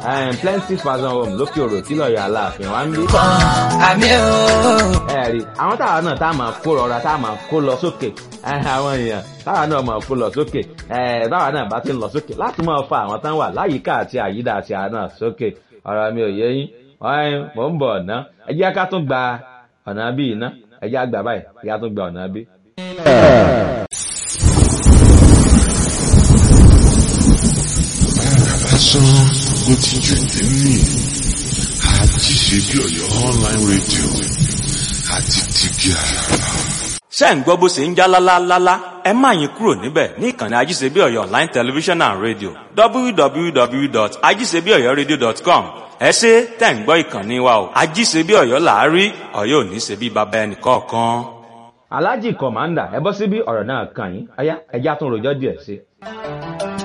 plenty fashion home lókè òrò tí lọ́ọ̀yà aláàfin wa ń bí. àmì ooo. ẹ̀rí àwọn táwa náà tá a máa kó rọra tá a máa kó lọ sókè àwọn èèyàn táwa náà máa kó lọ sókè táwa náà bá ti ń lọ sókè láti máa fa àwọn tán wà láyìíká àti àyídà àti àná sókè ọ̀rọ̀ mi ò yé yín mò ń bọ̀ ọ̀nà ẹ jẹ́ ká tún gba ọ̀nà bí iná ẹ jẹ́ àgbà báyìí ẹ jẹ́ ká tún gba ọ̀nà bí. lásán ló ti jù nínú àti ṣe bí ọ̀yọ́ online radio àti tìbí àràrà. ṣé ń gbọ́ bó ṣe ń já lálálálá ẹ má yín kúrò níbẹ̀ ní ìkànnì ajíṣebíọ̀yọ́ online television and radio www.ajíṣebíọ̀yọ́radio.com ẹ ṣe tẹ̀ ń gbọ́ ìkànnì wa o ajíṣebíọ̀yọ́ làárí ọ̀yọ́ ò ní ṣe bí baba ẹnì kọ̀ọ̀kan. alhaji kọ̀mándà ẹ bọ́ síbí ọ̀rọ̀ náà kàn yín ọ̀yá ẹja tún rojọ́ díẹ̀ sí i.